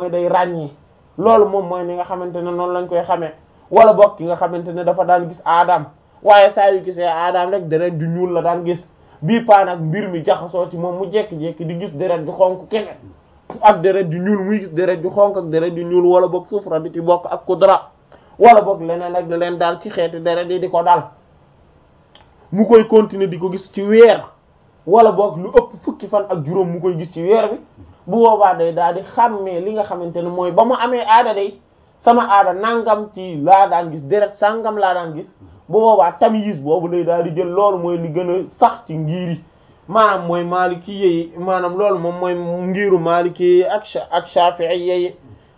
mooy day ràññee loolu moom mooy ni nga xamante ne noonu lañ koy xamee wala bokk ki nga xamante ne dafa daan gis aadaam waaye saa yu gisee aadaam rek deret ju ñuul la daan gis bii paa nag mbir mi jaxasoo ci moom mu jekki-jekki di gis deret ju xonk kese ak deret ju ñuul muy gis deret ju xonk ak deret ju ñuul wala boog sufra di ci bokk ak kudra wala boog leneen ak leen daal ci xeeti deret yi di ko dal mu koy continuer di ko gis ci weer wala boog lu ëpp fukki fan ak juróom mu koy gis ci weer bi bu boobaa day daal di xàmmee li nga xamante ne mooy ba mu amee aada day sama aada nangam ci laa daan gis deret sangam laa daan gis bu boobaa tamyiz boobu day daal di jël loolu mooy li gën a sax ci ngir yi maanaam mooy maliki yi maanaam loolu moom mooy ngiru maliki yi ak ak shafi'i yi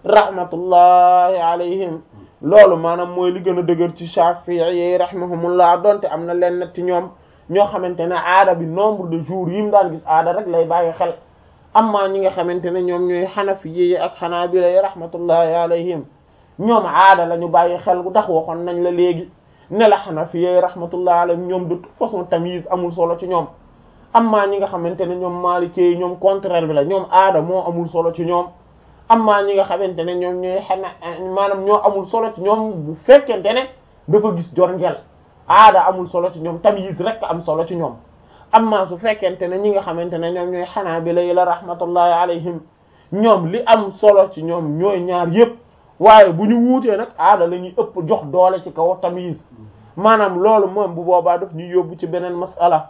rahmatullahi alayhim loolu maanaam mooy li gën a dëgër ci shafi'i yi rahimahumullah donte am na leen ci ñoom ñoo xamante ne aada bi nombre de jours yi mu daan gis aada rek lay bàyyi xel amma ñi nga xamante ne ñoom ñooy xanafi yi ak xanaabila yi rahmatullahi alayhim ñoom aada la ñu bàyyi xel gu tax waxoon nañ la léegi ne la xanafi yi rahmatullahi alayhim ñoom de toute façon tamyiz amul solo ci ñoom amma ñi nga xamante ne ñoom maliki yi ñoom contraire bi la ñoom aada moo amul solo ci ñoom amma ñi nga xamante ne ñoom ñooy xana maanaam ñoo amul solo ci ñoom bu fekkente ne dafa gis jorngel aada amul solo ci ñoom tamyiz rek am solo ci ñoom amma su fekkente ne ñi nga xamante ne ñoom ñooy xanaabila yi la rahmatullahi alayhim ñoom li am solo ci ñoom ñooy ñaar yépp waaye bu ñu wuutee nag aada la ñuy ëpp jox doole ci kaw tamyiz maanaam loolu moom bu boobaa daf ñuy yóbbu ci beneen masala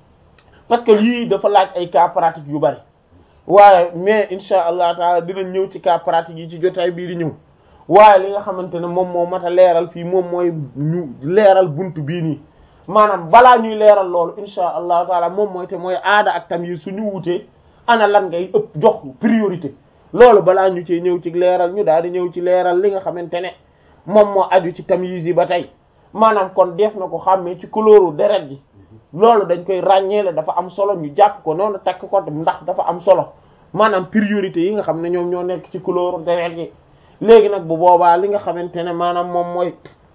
parce que lii dafa laaj ay cas pratique yu bari waaye mais insha allah taala dinañ ñëw ci cas pratique yi ci jotaay bii di ñëw waaye li nga xamante ne moom moo mat a leeral fii moom mooy ñu leeral buntu bii nii maanaam balaa ñuy leeral loolu insha allahu taala moom mooy te mooy aada ak tamyiz suñu wuutee ana lan ngay ëpp jox priorité loolu balaa ñu ci ñëw ci leeral ñu daal di ñëw ci leeral li nga xamante ne moom moo aju ci tamyiz yi ba tey maanaam kon def na ko xàmmee ci couleuru deret ji loolu dañ koy ràññeele dafa am solo ñu jàpp ko noonu takk ko ndax dafa am solo maanaam priorité yi nga xam ne ñoom ñoo nekk ci couleuru deret ji léegi nag bu boobaa li nga xamante ne maanaam moom mooy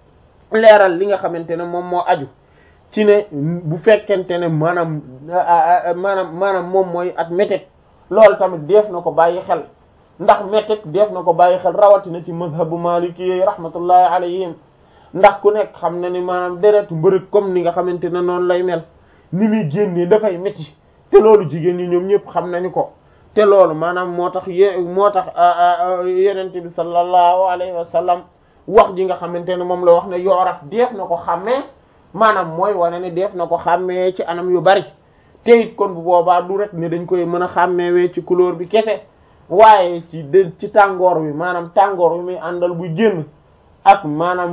leeral li nga xamante ne moom moo aju ci ne bu fekkente ne maanaam maanaam maanaam moom mooy at métet loolu tamit def na ko bàyyi xel ndax métet def na ko bàyyi xel rawatina ci mazhabu maliki yi rahmatullahi alayhim ndax ku nekk xam na ni maanaam deretu mbërëg comme ni nga xamante ne noonu lay mel ni muy génnee dafay métti te loolu jigéen ñi ñoom ñëpp xam nañu ko te loolu maanaam moo tax ye moo tax yenente bi sallallahu alayhi wa sallam wax ji nga xamante ne moom la wax ne yooraf def na ko xàmmee maanaam mooy wane ne def na ko xàmmee ci anam yu bari te it kon bu boobaa du rek ne dañ koy mën a xàmmeewee ci couleur bi kese waaye ci de ci tàngoor wi maanaam tàngoor wi muy àndal buy génn ak maanaam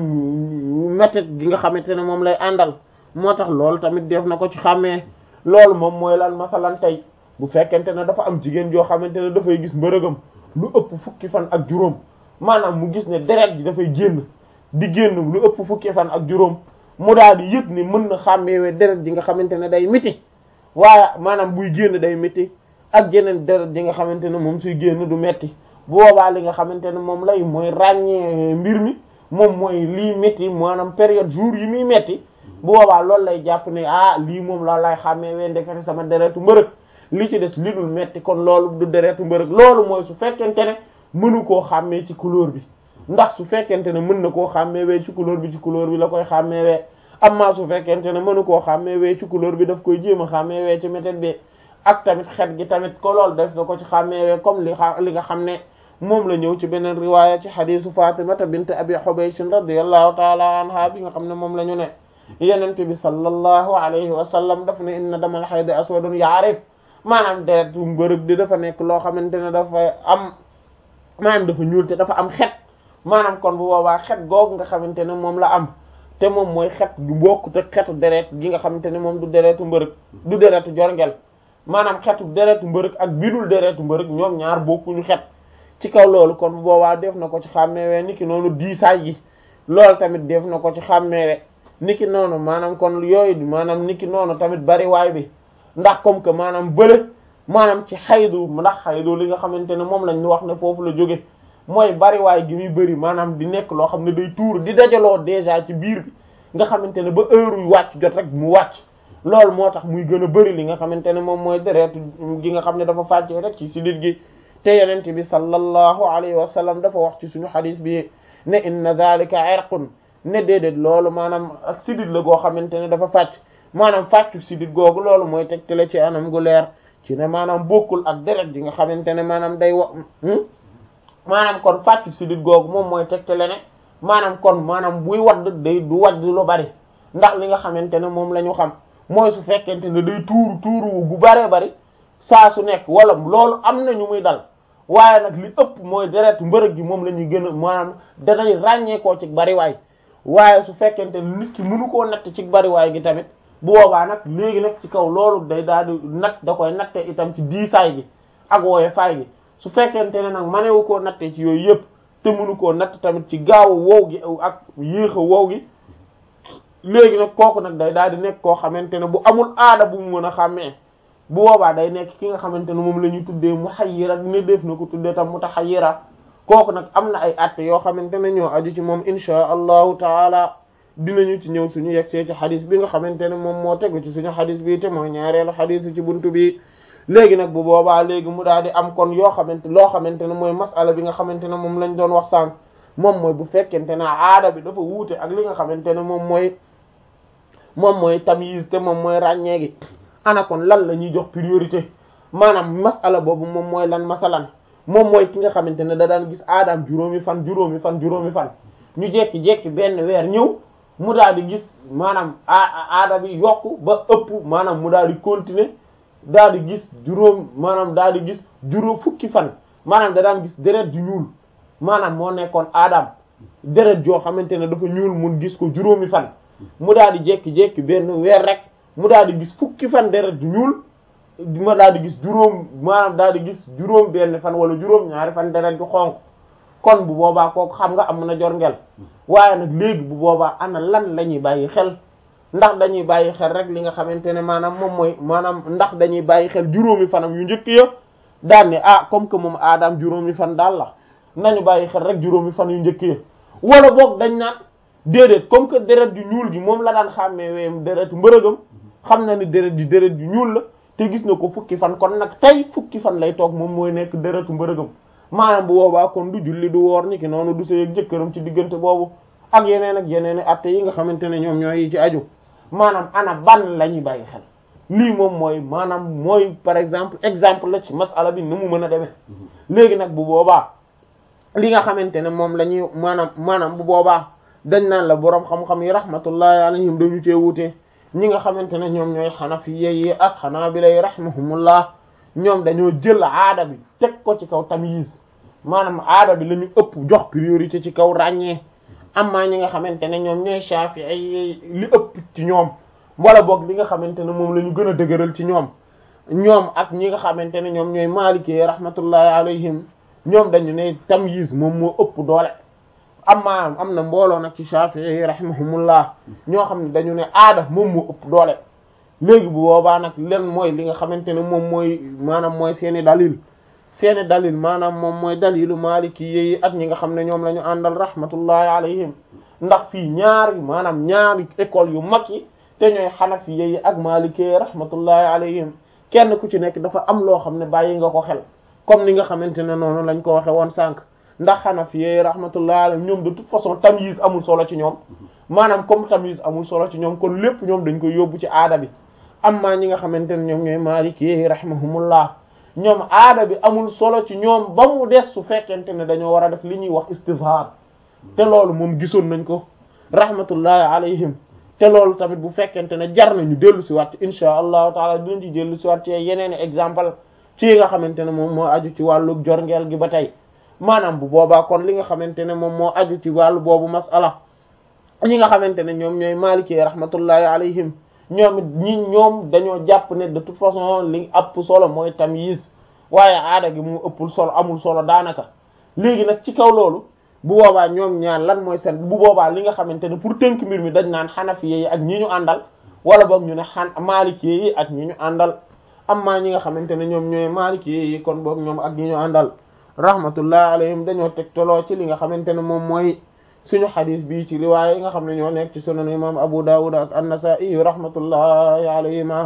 métet gi nga xamante ne moom lay àndal moo tax loolu tamit def na ko ci xàmmee loolu moom mooy lan masalan tey bu fekkente ne dafa am jigéen joo xamante ne dafay gis mbërëgam lu ëpp fukki fan ak juróom maanaam mu gis ne deret ji dafay génn di génn lu ëpp fukki fan ak juróom mu daal di yëg ni mën na xàmmeewee deret ji nga xamante ne day miti waaye maanaam buy génn day miti ak jeneen deret ji nga xamante ne moom suy génn du metti bu boobaa li nga xamante ne moom lay mooy ràññee mbir mi moom mooy lii métti maanaam période jour yi muy métti bu boobaa loolu lay jàpp ne ah lii moom la lay xàmmeewee ndekete sama deretu mbërëg li ci des li dul metti kon loolu du deretu mbërëg loolu mooy su fekkente ne mënu koo xàmmee ci couleur bi ndax su fekkente ne mën na koo xàmmeewee ci couleur bi ci couleur bi la koy xàmmeewee amma su fekkente ne mënu koo xàmmeewee ci couleur bi daf koy jéem a xàmmeewee ci méthode bi ak tamit xet gi tamit ko loolu def na ko ci xàmmeewee comme li xa li nga xam ne moom la ñëw ci beneen riwaaya ci xadisu fatimata bint abi hubaysh radiyallahu taala anha bi nga xam ne moom la ñu ne yenente bi sallallahu alayhi wa sallam daf ne inna damal hayd aswadun ya'rif maanaam deretu mbërëg di dafa nekk loo xamante ne dafa am maanaam dafa ñuul te dafa am xet maanaam kon bu boobaa xet googu nga xamante ne moom la am te moom mooy xet gu bokkut ak xetu deret gi nga xamante ne moom du deretu mbërëg du deretu jorngel maanaam xetu deretu mbërëg ak bidul deretu mbërëg ñoom ñaar bokkuñu xet ci kaw loolu kon bu boobaa def na ko ci xàmmeewee niki noonu diisaay gi loolu tamit def na ko ci xàmmeewe niki noonu maanaam kon yooyu maanaam niki noonu tamit bariwaay bi ndax comme que maanaam bële maanaam ci xaydu ndax xaydu li nga xamante ne moom lañ wax ne foofu la jóge mooy bariwaay gi muy bëri maanaam di nekk loo xam ne day tuur di dajaloo déjà ci biir bi nga xamante ne ba heure yu wàcc jot rek mu wàcc loolu moo tax muy gën a bëri li nga xamante ne moom mooy deretu gi nga xam ne dafa fàccee rek ci sidit gi te yenente bi sallallahu alayhi wa sallam dafa wax ci suñu xadis bi ne inna dhalika irqun ne déedéet loolu maanaam ak sidit la goo xamante ne dafa fàcc maanaam fàccu sidit googu loolu mooy tegtale ci anam gu leer ci ne maanaam bokkul ak deret ji nga xamante ne maanaam day wa maanaam kon fàccu sidit googu moom mooy tegtale ne maanaam kon maanaam buy wadd day du wadd lu bari ndax li nga xamante ne moom la ñu xam mooy su fekkente ne day tuuru tuuru gu baree bari saa su nekk wala loolu am na ñu muy dal waaye nag li ëpp mooy deret mbërëg gi moom la ñuy gën a maanaam danay ràññeekoo ci bariwaay waaye su fekkente ne nit ki mënu koo natt ci bariwaay gi tamit bu boobaa nag léegi nag ci kaw loolu day daal di natt da koy natte itam ci diisaay gi ak wooye faay gi su fekkente ne nag manewu koo nattee ci yooyu yëpp te mënu koo natt tamit ci gaawu wow gi ak yéex a wow gi léegi nag kooku nag day daal di nekk koo xamante ne bu amul aada bu mu mën a xàmmee bu boobaa day nekk ki nga xamante ne moom la ñuy tuddee muhayyira ne def na ko tuddee tam mutahayyira kooku nag am na ay atte yoo xamante ne ñoo aju ci moom insha allahu taala dinañu ci ñëw suñu yegsee ci xadis bi nga xamante ne moom moo tegu ci suñu xadis bi te mooy ñaareelu xadis ci buntu bi léegi nag bu boobaa léegi mu daal di am kon yoo xamante loo xamante ne mooy masala bi nga xamante ne moom lañ doon wax sànq moom mooy bu fekkente ne aada bi dafa wuute ak li nga xamante ne moom mooy moom mooy tamyiz te moom mooy ràññee gi ana kon lan la ñuy jox priorité maanaam masala boobu moom mooy lan masalan moom mooy ki nga xamante ne da daan gis aadaam juróomi fan juróomi fan juróomi fan ñu jekki-jekki benn weer ñëw mu daal di gis maanaam aada bi yokku ba ëpp maanaam mu daal di continuer daal di gis juróom maanaam daal di gis juróom fukki fan maanaam da daan gis deret ju ñuul maanaam moo nekkoon aadaam deret joo xamante ne dafa ñuul mun gis ko juróomi fan mu daal di jekki-jekki benn weer rek mu daal di gis fukki fan deret ju ñuul ma daal di gis juróom maanaam daal di gis juróom benn fan wala juróom ñaari fan deret ju xonq kon bu boobaa kooku xam nga am na jor ngel waaye nag léegi bu boobaa ana lan la ñuy bàyyi xel ndax dañuy bàyyi xel rek li nga xamante ne maanaam moom mooy maanaam ndax dañuy bàyyi xel juróomi fanam yu njëkk ya daan ne ah comme que moom aadaam juróomi fan daal la nañu bàyyi xel rek juróomi fan yu njëkk ya wala boog dañ naan déedéet comme que deret ju ñuul gi moom la daan xàmmee weem deretu mbërëgam xam na ni deret ji deret ju ñuul la te gis na ko fukki fan kon nag tey fukki fan lay toog moom mooy nekk deretu mbërëgam maanaam bu boobaa kon du julli du woor ni ki noonu du sëy ak jëkkëram ci diggante boobu ak yeneen ak yeneen i atte yi nga xamante ne ñoom ñooy ci aju maanaam ana ban la ñuy bàyyi xel lii moom mooy maanaam mooy par exemple exemple la ci masala bi ni mu mën a demee léegi nag bu boobaa li nga xamante ne moom la ñuy maanaam maanaam bu boobaa dañ naan la boroom xam-xam yi rahmatullahi alayhim dañu cee wuute ñi nga xamante ne ñoom ñooy xanafiya yi ak xanaabila yi rahimahumullah ñoom dañoo jël aada bi teg ko ci kaw tamyiz maanaam aada bi la ñu ëpp jox priorité ci kaw ràññee amma ñi nga xamante ne ñoom ñooy shafi'i yi li ëpp ci ñoom wala boog li nga xamante ne moom la ñu gën a dëgëral ci ñoom ñoom ak ñi nga xamante ne ñoom ñooy maliki rahmatullahi alayhim ñoom dañu ne tamyiz moom moo ëpp doole amma am na mbooloo nag ci shafi'i rahimahumullah ñoo xam ne dañu ne aada moom moo ëpp doole léegi bu boobaa nag len mooy li nga xamante ne moom mooy maanaam mooy seeni dalil seeni dalil maanaam moom mooy dalilu maliki yi ak ñi nga xam ne ñoom la ñu àndal rahmatullahi alayhim ndax fii ñaari maanaam ñaari école yu mag yi te ñooy xanafi yi ak maliki yi rahmatullahi alayhim kenn ku ci nekk dafa am loo xam ne bàyyi nga ko xel comme ni nga xamante ne noonu lañ ko waxe woon sànq ndax xanafi yi rahmatullahi alayhim ñoom de toute façon tamyiz amul solo ci ñoom maanaam comme tamyiz amul solo ci ñoom kon lépp ñoom dañ koy yóbbu ci aada bi amma ñi nga xamante ne ñoom ñooy maliki yi rahimahumullah ñoom aada bi amul solo ci ñoom ba mu des su fekkente ne dañoo war a def li ñuy wax istizhar te loolu moom gisoon nañ ko rahmatullahi alayhim te loolu tamit bu fekkente ne jar nañu dellu si waat insha allahu taala dinañ ci dellu si waat ci yeneen exemple ci yi nga xamante ne moom moo aju ci wàllu jorngeel gi ba tey maanaam bu boobaa kon li nga xamante ne moom moo aju ci wàllu boobu masala ñi nga xamante ne ñoom ñooy maliki rahmatullahi alayhim ñoom it ñi ñoom dañoo jàpp ne de toute façon li ëpp solo mooy tamyiz waaye aada gi mu ëppul solo amul solo daanaka léegi nag ci kaw loolu bu boobaa ñoom ñaar lan mooy seen bu boobaa li nga xamante ne pour tënk mbir mi dañ naan xanafi yi ak ñi ñu àndal wala boog ñu ne xan maliki yi ak ñi ñu àndal amma ñi nga xamante ne ñoom ñooy maliki yi kon boog ñoom ak ñi ñu àndal rahmatullah alayhim dañoo tegtaloo ci li nga xamante ne moom mooy suñu xadis bii ci riwaaya yi nga xam ne ñoo nekk ci sunan imam Abu Dawud ak an-Nasa'i rahmatullahi alayhima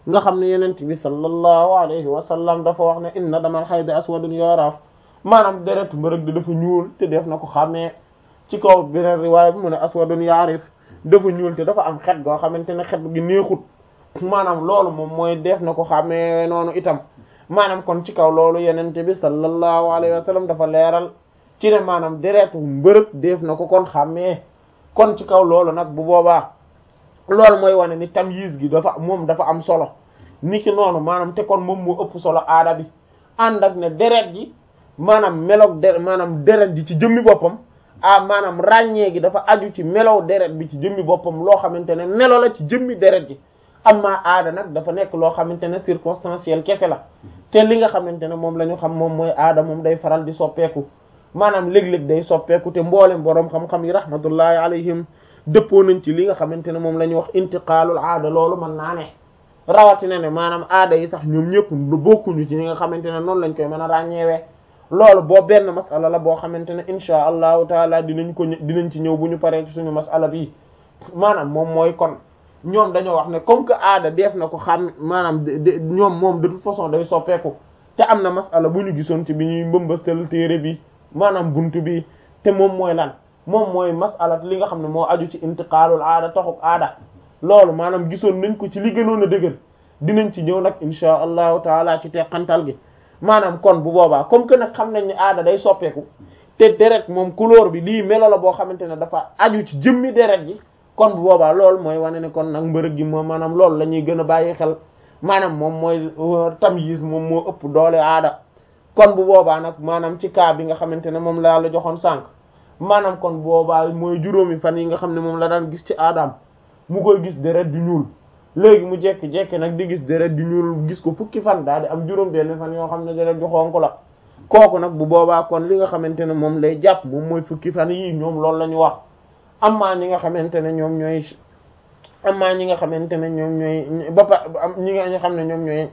nga xam ne yenent bi sallallahu alayhi wa sallam dafa wax ne inna damal hayd aswadun yuraaf maanaam deretu mbërëg di dafa ñuul te def na ko xàmmee ci kaw beneen riwaaya bi mu ne aswadun yaarif dafa ñuul te dafa am xet goo xamante ne xet gi neexut maanaam loolu moom mooy def na ko xàmmee noonu itam maanaam kon ci kaw loolu yenente bi sallallahu alayhi wa sallam dafa leeral ci ne maanaam deretu mbërëg def na ko kon xàmmee kon ci kaw loolu nag bu boobaa loolu mooy wane ni tamyiz gi dafa moom dafa am solo ni ki noonu maanaam te kon moom moo ëpp solo aada bi ànd ak ne deret ji maanaam meloog deret maanaam deret ji ci jëmmi boppam ah maanaam ràññee gi dafa aju ci melow deret bi ci jëmmi boppam loo xamante ne melo la ci jëmmi deret ji amma aada nag dafa nekk loo xamante ne circonstanciel kese la te li nga xamante ne moom la ñu xam moom mooy aada moom day faral di soppeeku maanaam léeg-léeg day soppeeku te mboolem boroom xam-xam yi rahmatullahi alayhim dëppoo nañ ci li nga xamante ne moom la ñuy wax intiqaalul aada loolu mën naa ne rawatina ne maanaam aada yi sax ñoom ñëpp bokkuñu ci ñi nga xamante ne noonu lañ koy mën a ràññeewee loolu boo benn masala la boo xamante ne insha allahu taala dinañ ko dinañ ci ñëw bu ñu paree ci suñu masala bi maanaam moom mooy kon ñoom dañoo wax ne comme que aada def na ko xam maanaam ñoom moom de toute façon day soppeeku te am na masala bu ñu gisoon ci bi ñuy mbëmbastal téere bi maanaam buntu bi te moom mooy lan moom mooy masala li nga xam ne moo aju ci intiqaalul aada taxuk aada loolu maanaam gisoon nañ ko ci li gënoon a dëgër dinañ ci ñëw nag insha allahu taala ci teqantal gi maanaam kon bu boobaa comme que nag xam nañ ne aada day soppeeku te deret moom couleur bi lii melo la boo xamante ne dafa aju ci jëmmi deret ji kon bu boobaa loolu mooy wane ne kon nag mbërëg gi moom maanaam loolu la ñuy gën a bàyyi xel maanaam moom mooy tamyiz moom moo ëpp doole aada kon bu boobaa nag maanaam ci cas bi nga xamante ne moom laa la joxoon sànq maanaam kon boobaa mooy juróomi fan yi nga xam ne moom la daan gis ci aadaam mu koy gis deret du ñuul léegi mu jekki-jekki nag di gis deret du ñuul gis ko fukki fan daal di am juróom benn fan yoo xam ne deret ju xonk la kooku nag bu boobaa kon li nga xamante ne moom lay jàpp moom mooy fukki fan yii ñoom loolu la ñu wax amaa ñi nga xamante ne ñoom ñooy amaa ñi nga xamante ne ñoom ñooy ba pa ñi nga xam ne ñoom ñooy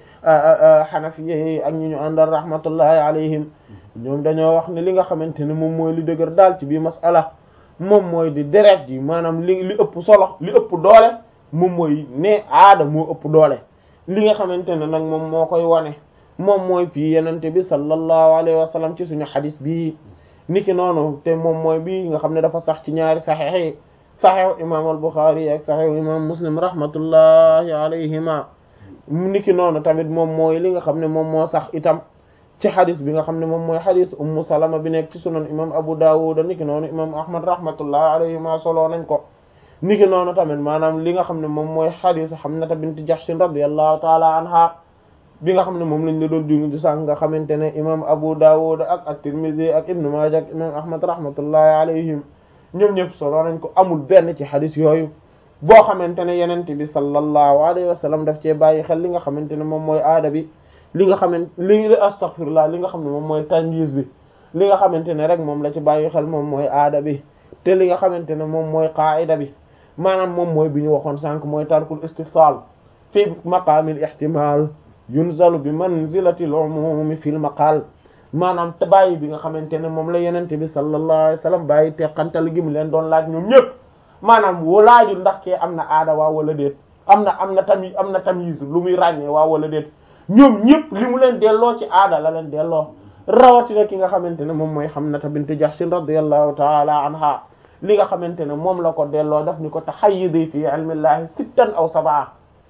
xanafi yi ak ñi ñu àndal rahmatullahi alayhim ñoom dañoo wax ne li nga xamante ne moom mooy li dëgër daal ci bii masala moom mooy di deret ji maanaam li li ëpp solo li ëpp doole moom mooy ne aada moo ëpp doole li nga xamante ne nag moom moo koy wane moom mooy fii yenente bi sallallahu alayhi wa sallam ci suñu xadis bii niki noonu te moom mooy bii nga xam ne dafa sax ci ñaari saxiix yi saxiixu imam al-Bukhari ak saxiixu imam Muslim rahmatullahi alayhima niki noonu tamit moom mooy li nga xam ne moom moo sax itam ci xadis bi nga xam ne moom mooy xadis ummu salama bi nekk ci sunan imam Abu Dawud niki noonu imam Ahmad rahmatullahi alayhima solo nañ ko niki noonu tamit maanaam li nga xam ne moom mooy xadis Hamnata bint Jahsh radiyallahu taala anha bi nga xam ne moom lañ la doon jungi di sànq nga xamante ne imam Abu Dawud ak at-Tirmidhi ak Ibn Majah ak imam Ahmad rahmatullahi alayhim ñoom ñëpp solo nañ ko amul benn ci xadis yooyu boo xamante ne yenent bi sallallahu alayhi wa sallam daf cee bàyyi xel li nga xamante ne moom mooy aada bi li nga xamante li astaghfirullah li nga xam ne moom mooy tamyiz bi li nga xamante ne rek moom la ci bàyyi xel moom mooy aada bi te li nga xamante ne moom mooy qaida bi maanaam moom mooy bi ñu waxoon sànq mooy tarkul istifsal fi maqaamil ihtimal yunzalu bi manzilati al-umumi fil maqal maanaam te bàyyi bi nga xamante ne moom la yenente bi sallallahu alayhi wasallam bàyyi teqantal gi mu leen doon laaj ñoom ñëpp maanaam woo laajul ndax kee am na aada waa wala déet am na am na tamit am na tamyiz lu muy ràññee waa wala déet ñoom ñëpp li mu leen delloo ci aada la leen delloo rawatina ki nga xamante ne moom mooy Hamnata bint Jahsh radiyallahu ta'ala anha li nga xamante ne moom la ko delloo daf ni ko tahayyidi fi ilmillahi sittan aw sab'a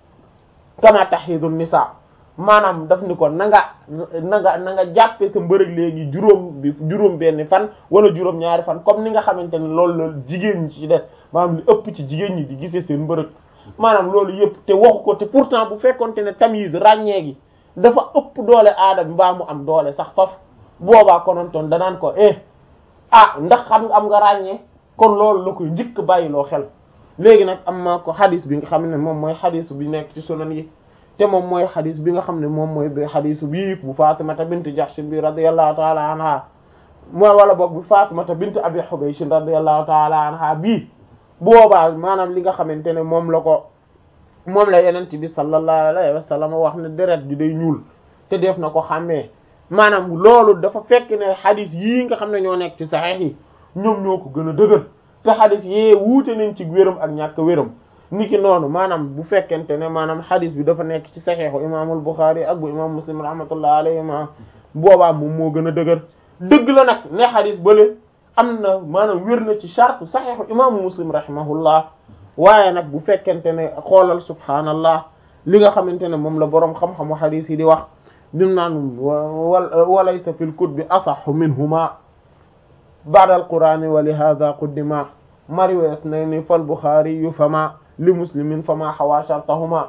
kama tahyidu nisa maanaam daf ni ko na nga na nga na nga jàppe sa mbërëg léegi juróom bi juróom benn fan wala juróom ñaari fan comme ni nga xamante ne loolu la jigéen ñi ci des maanaam li ëpp ci jigéen ñi di gisee seen mbërëg maanaam loolu yëpp te waxu ko te pourtant bu fekkonte ne tamyiz ràññee gi dafa ëpp doole aada bi mbaa mu am doole sax faf boobaa konontoon danaan ko eh ah ndax xam nga am nga ràññee kon loolu la koy njëkk bàyyiloo xel léegi nag am na ko xadis bi nga xam ne moom mooy xadis bi nekk ci sunan yi te moom mooy xadis bi nga xam ne moom mooy bi xadisu bii bu Fatimata bint Jahsh bi radiyallahu ta'ala anha mooy wala boog bu Fatimata bint Abi Hubaysh radiyallahu ta'ala anha bii boobaa maanaam li nga xamante ne moom la ko moom la yenent bi sallallahu alayhi wa sallam wax ne deret ji day ñuul te def na ko xàmmee maanaam loolu dafa fekk ne xadis yii nga xam ne ñoo nekk ci saxiix yi ñoom ñoo ko gën a dëgër te xadis yee wuute nañ ci wéram ak ñàkk wéram niki noonu maanaam bu fekkente ne maanaam xadis bi dafa nekk ci saxiixu imaamul Buxaari ak bu imaam Muslim rahmatullah alayhima boobaa moom moo gën a dëgër dëgg la nag ne xadis bële am na maanaam wér na ci charte saxiixu imaamu Muslim rahimahullah waaye nag bu fekkente ne xoolal subhaanallah li nga xamante ne moom la boroom xam-xamu xadis yi di wax dim naan walaysa fil kutbi asaxu minhuma ba'da al-qur'ani wa li hadha quddima mariwa ithnayni fal Buxaari yu fama li muslimin fama xawaa shartahuma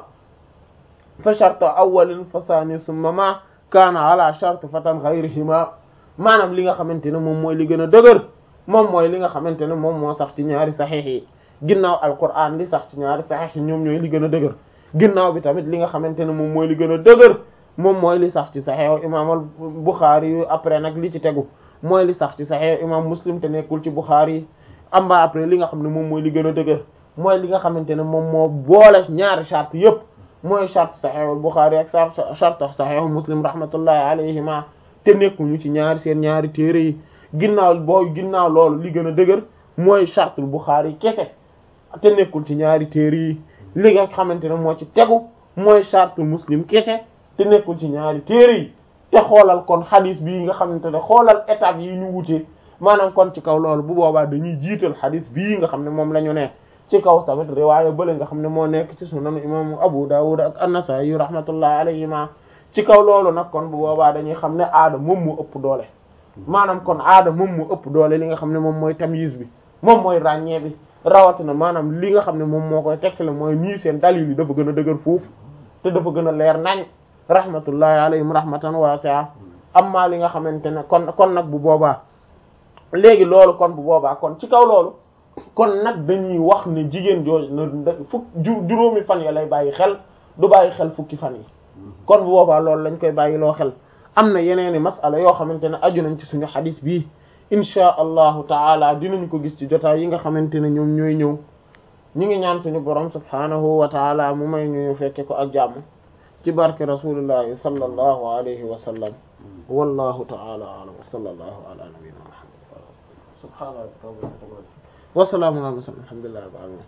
fa shartu awwalin fa thani summa ma kaana ala shart fatan ghayrihima maanaam li nga xamante ne moom mooy li gën a dëgër moom mooy li nga xamante ne moom moo sax ci ñaari saxiix yi ginnaaw alquran li sax ci ñaari saxiix yi ñoom ñooy li gën a dëgër ginnaaw bi tamit li nga xamante ne moom mooy li gën a dëgër moom mooy li sax ci saxiixu imaam al Buxaari yu après nag li ci tegu mooy li sax ci saxiixu imaam Muslim te nekkul ci Buxaari yi amba après li nga xam ne moom mooy li gën a dëgër mooy li nga xamante ne moom moo boole ñaari charte yépp mooy charte saxiixu Buxaari ak charte saxiixu Muslim rahmatullahi alayhima te nekkuñu ci ñaari seen ñaari téere yi ginnaaw boo ginnaaw loolu li gën a dëgër mooy chartul Buxaari kese te nekkul ci ñaari téere yi li nga xamante ne moo ci tegu mooy chartul Muslim kese te nekkul ci ñaari téere yi te xoolal kon xadis bii nga xamante ne xoolal étape yi ñu wutee maanaam kon ci kaw loolu bu boobaa dañuy jiital xadis bii nga xam ne moom la ñu ne ci kaw tamit riwaaya bële nga xam ne moo nekk ci sunan imaamu Abu Dawud ak An-Nasa'i rahmatullahi alayhima ci kaw loolu nag kon bu boobaa dañuy xam ne aada moom moo ëpp doole maanaam kon aada moom moo ëpp doole li nga xam ne moom mooy tamyiz bi moom mooy ràññee bi rawatina maanaam li nga xam ne moom moo koy tegtale mooy ñii seen dalil yi dafa gën a dëgër foofu te dafa gën a leer nañ rahmatullahi alayhim rahmatan wasi'a amma li nga xamante ne kon kon nag bu boobaa léegi loolu kon bu boobaa kon ci kaw loolu kon nag dañuy wax ne jigéen jooju na fukk juróomi fan ya lay bàyyi xel du bàyyi xel fukki fan yi kon bu boobaa loolu lañ koy bàyyi loo xel am na yeneeni masala yoo xamante ne aju nañ ci suñu xadis bii inchaa allahu taala dinañ ko gis ci jotaay yi nga xamante ne ñoom ñooy ñëw ñu ngi ñaan suñu borom subhaanahu wa taala mu may ñu fekke ko ak jàmm ci barke rasulillahi sallallahu alayhi wa sallam wallahu taala alam wa sallallahu ala nabiyyina muhammad subhana rabbika wa salaamun ala mursalin alhamdulillahi rabbil alamin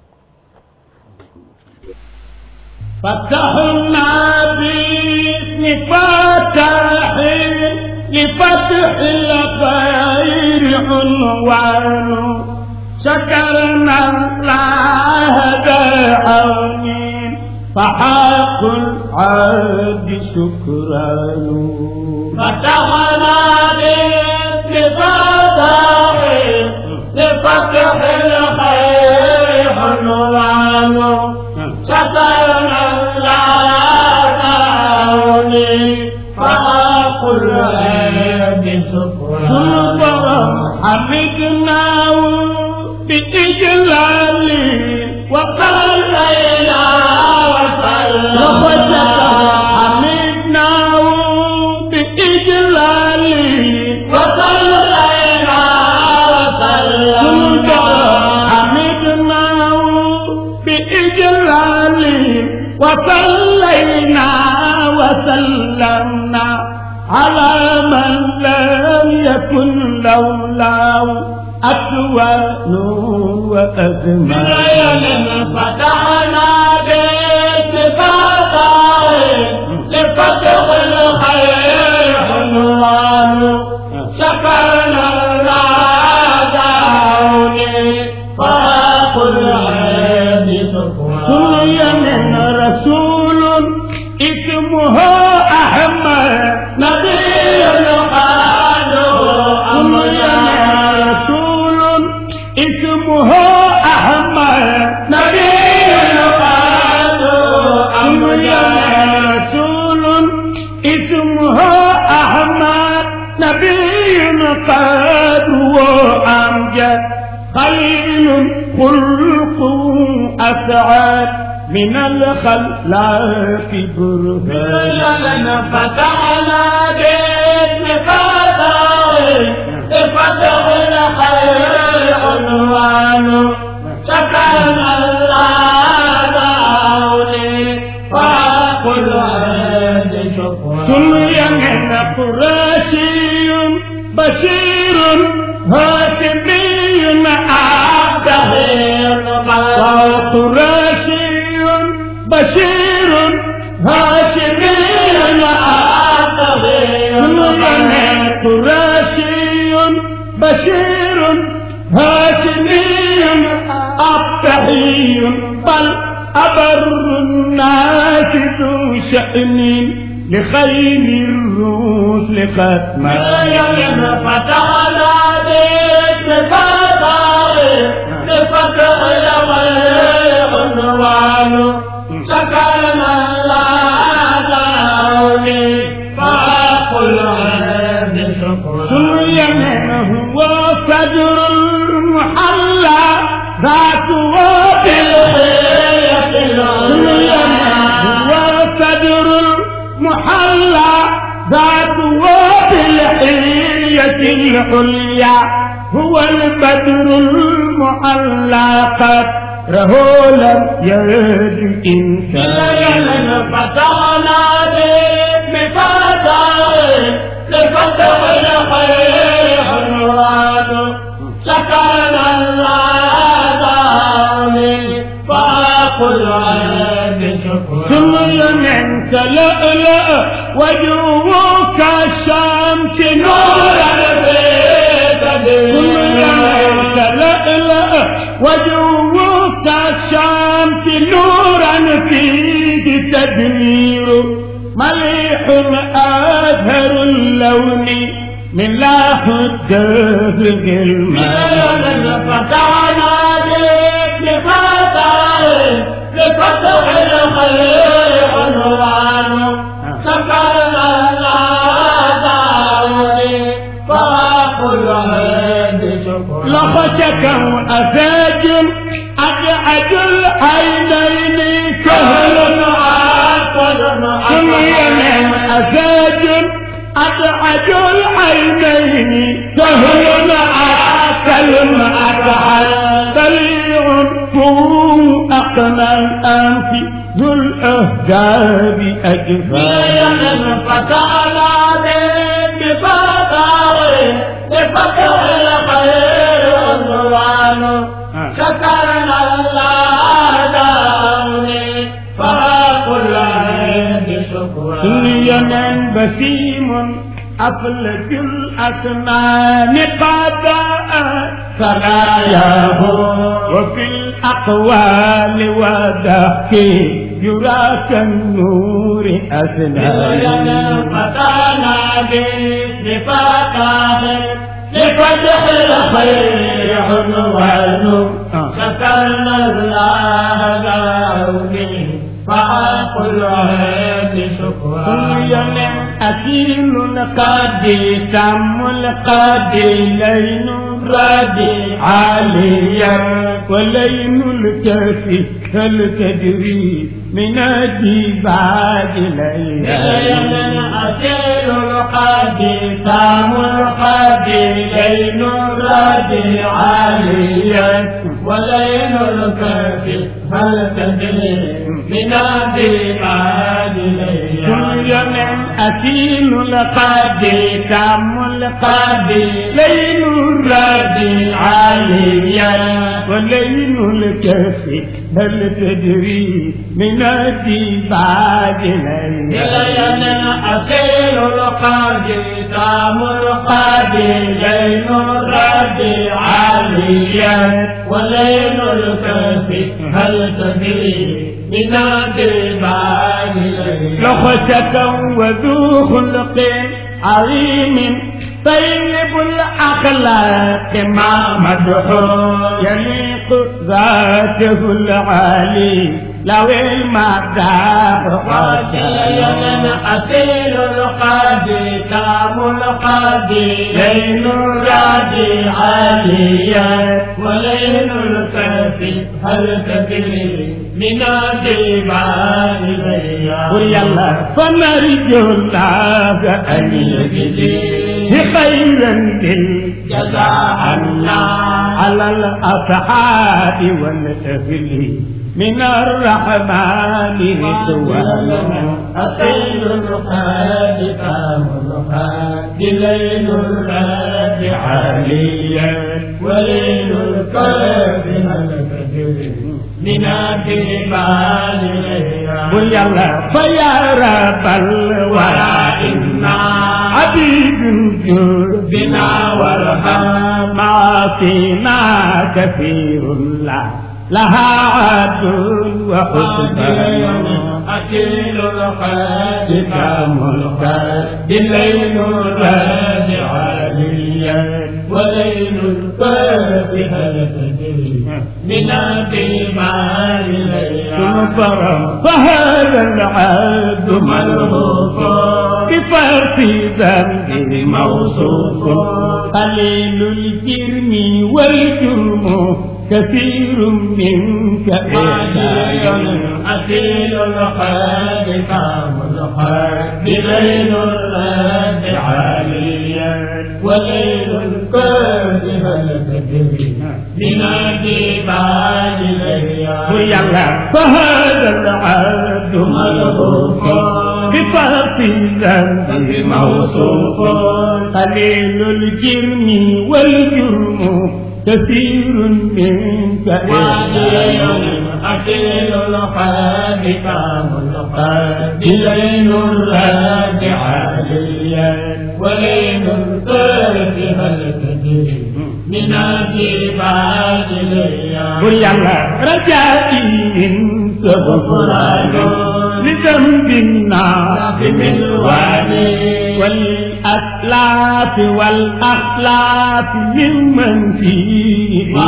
فتحنا باسم فتح لفتح الخير عنوان شكرنا الله بعون فحق العبد شكران فتحنا باسم فتح لفتح الخير عنوان شكرنا فقل حمدناه بإجلال وقلنا وسلم حمدناه بإجلال وقلنا وسلم حمدناه بإجلال وصلينا وسلمنا على من لم يكن لولاه أكوان وأزمان فتحنا باتفاقه لفتح الخير عنوان شكرنا الله دعوني فقل عيني سقوان من رسول اسمه أحمد نبي قالوا رسول اسمه أحمد نبي قالوا رسول اسمه أحمد نبي قد وأمجد خير خلق أسعد من الخلاق برهان فتحنا باسم فتح فتح الخير عنوان شكرنا الله دعوني فقل عند شكرا سمي من قرشي بشير هاشمي عبده وقرشي هاشمي أبتحي بل أبر الناس ذو شأن لخير الرسل ختما يمن فتحنا بيت فتح لفتح الغير عنوان سكرنا الله داوني فأقل عهد شكرا سليمان هو فجر المحلى ذاته بالحية سليمان هو فجر المحلى ذاته بالحية العليا هو البدر المحلى قدره لم يرد إنسان يمن فتحنا بيت فتح لفتح الخير عنوان سكرنا الله داوني فأقل عهد شكرا ثم منك لؤلؤ وجوهك الشمس نورا ثم منك لؤلؤ وجوهك الشمس نورا فيه تدمير مليح أزهر اللون من لاح الدهر الماء فتحنا بك لفتح لفتح الخير عنوان سكرنا الله داوني فأقل عهد شكرا لخشك أساج أجعد العينين كهل ثم يمين أساج أبعد العينين كهل أكل أكحل بليغ فوق أقنى الأنف ذو الأهداب أجفال فتحنا بك فتح لفتح الخير عنوان شكرنا الله داوني فأقل عهد شكرا سليمان بسيم أفلج الأسنان قضاء سراياه وفي الأقوال والضحك يرى كالنور أسنان فتحنا بك فتح لفتح الخير عنوان شكرنا الله داوني فأقل عهد شكرا سليمان أكيل القاضي تم القاضي لين الرادي عاليا ولين الكافي هل تدري من الديباج ليلا أسير القاضي سام القاضي لين الرادي عاليا ولين الكافي هل تدري من الدماء سليمان أكيل القاضي تم القاضي لين الرادي عاليا ولين الكافي هل تدري من الديباج ليلا ليلا أسير القاضي سام القاضي لين الرادي عاليا ولين الكافي هل تدري من الدماء لخشك وذو خلق عظيم طيب الأخلاق مع مدحو يليق ذاته العالي لو المدار ليلا أسير القاضي تام القاضي ليل الرادي عاليا وليل الكافي هل تدري من الدماء قل يلا فنرجو الله أن يجزيه خيرا جزاء عنا على الأصحاب والأهل من الرحمن رضوانا أسير القاضي تام القاضي ليل الرادي عاليا وليل الكافي هل تدري من الدماء قل يلا فيا رب الورى إنا عبيد جود بنا وارحم معاصينا كثير لا لها عد وحسبان أكيل الخاد كام الخاد الليل الراد عاليا وليل القاد هل تدري من الدماء ليلا فرم فهذا العبد ملهوف بفرط ذنب موصوف قليل الجرم والجرم كثير منك إحسان أكيل الخاد كام الخاد ليل الراد عاليا وليل القاد هل تدري من الدماء ليلا ويلا فهذا العبد ملهوف بفرط الذنب موصوف قليل الجرم والجرم كثير منك إحسان أكيل الخاد كام الخاد ليل الراد عاليا وليل القاد هل تدري من الجبال ليا قل يلا رجائي منك غفران لذنب الناس من والي والأسلاف والأخلاف ممن فيه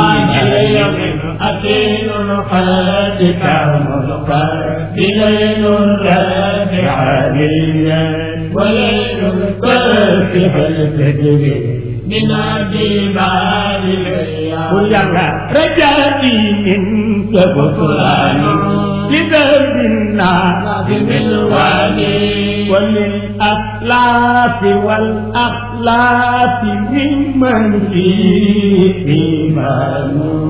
أكيل الخاد كام الخاد ليل الراد عاليا وليل القاد هل تدري من الجبال ليا قل يلا رجائي منك غفران لذنب الناس من والي وللأخلاف والأخلاف ممن فيه إيمان